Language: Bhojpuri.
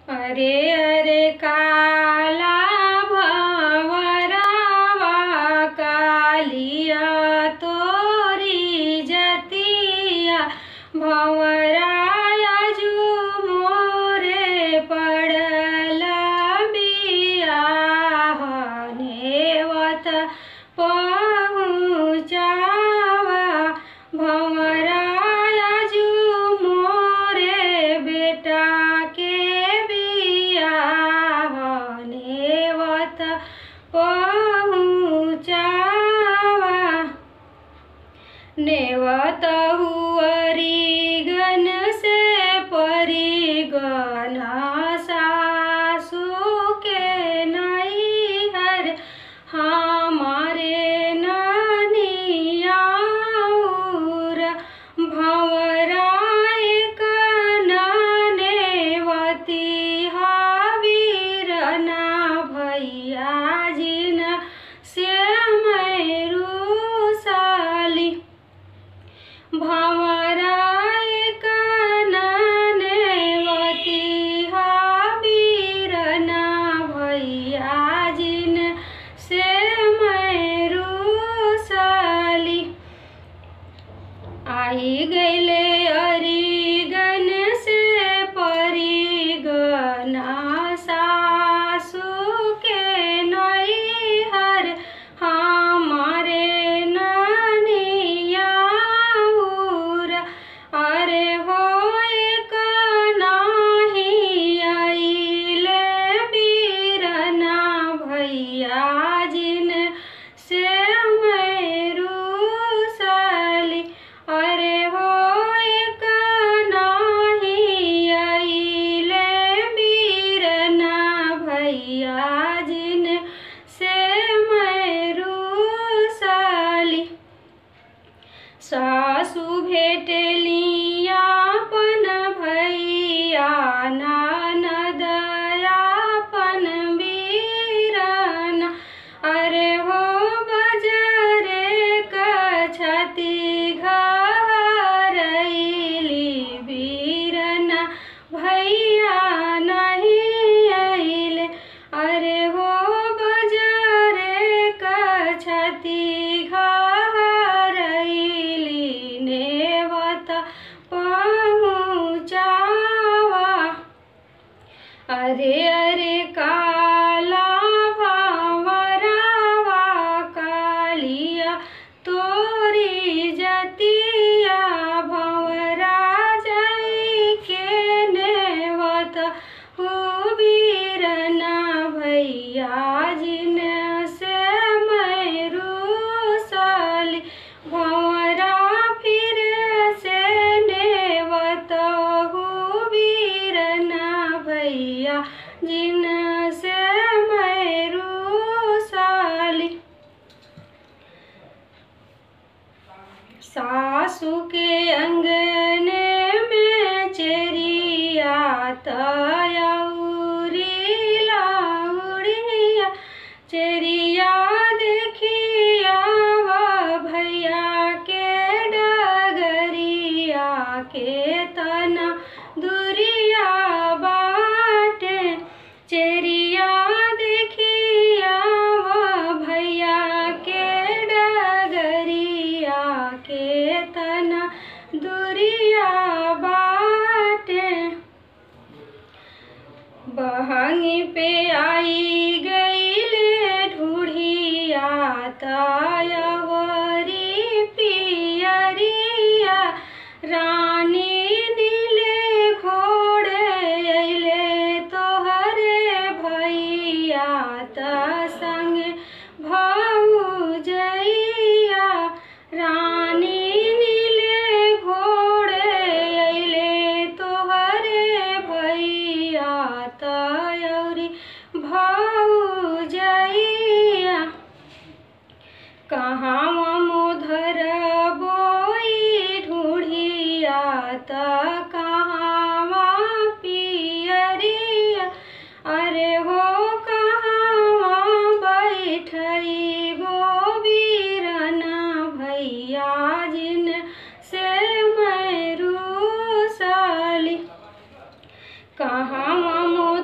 अरे अरे काला भवरवा कालिया तोरी जतिया भवराया जू मोरे पड़ल बियाह नेवत पहुँचावा भवराया जू मोरे बेटा के बियाह नेवत पहुँचावा नेवत हुअरी गन से परिगन सासू के नैहर हमारे ननियाउर भवराय कननेवती हावीरना भैया जिन से मैरूसाली भवराय कननेवती हावीरना भैया जिन से मैरूसाली आई गैले अरिगन से परिगना सासू के नैहर हमारे ननियाउर अरे हो एक नाही आइले बीरना भैया जिन से मैरूसाली अरे हो एक नाही आइले बीरना भैया जिन से मैरूसाली सासु भेटलियापन भैया ननदयापन वीरन अरे हो बजरे कछति घरैली वीरन भैया नहीं अइले अरे हो बजरे कछति घरैली नेवत पहुँचावा अरे अरे काला भावरावा कालिया तोरी जतिया भवरा जई के नेवत हुबीरना भैया जिन से मैरूसाली भवरा फिर से नेवत हुबीरना भैया जिन से मैरूसाली सासू के अंगने में चेरिया तयौरी लाउड़िया चेरिया देखिया वा भैया के डगरिया के तना दुरिया बाटे चेरिया देखिया वा भैया के डगरिया के तना दुरिया बाटे बहंगी पे आई गईले ढूढ़िया तायवरी पियरिया रानी नीले घोड़े अइले तोहरे भैया त संग भौजैया रानी नीले घोड़े अइले तोहरे भैया तयौरी भौजैया कहाँ मोधर बोई ढूढ़िया त कहाँ पियरिया अरे हो कहाँ बैठई बो बीरना भैया जिन से मैं रूसाली कहाँ मोद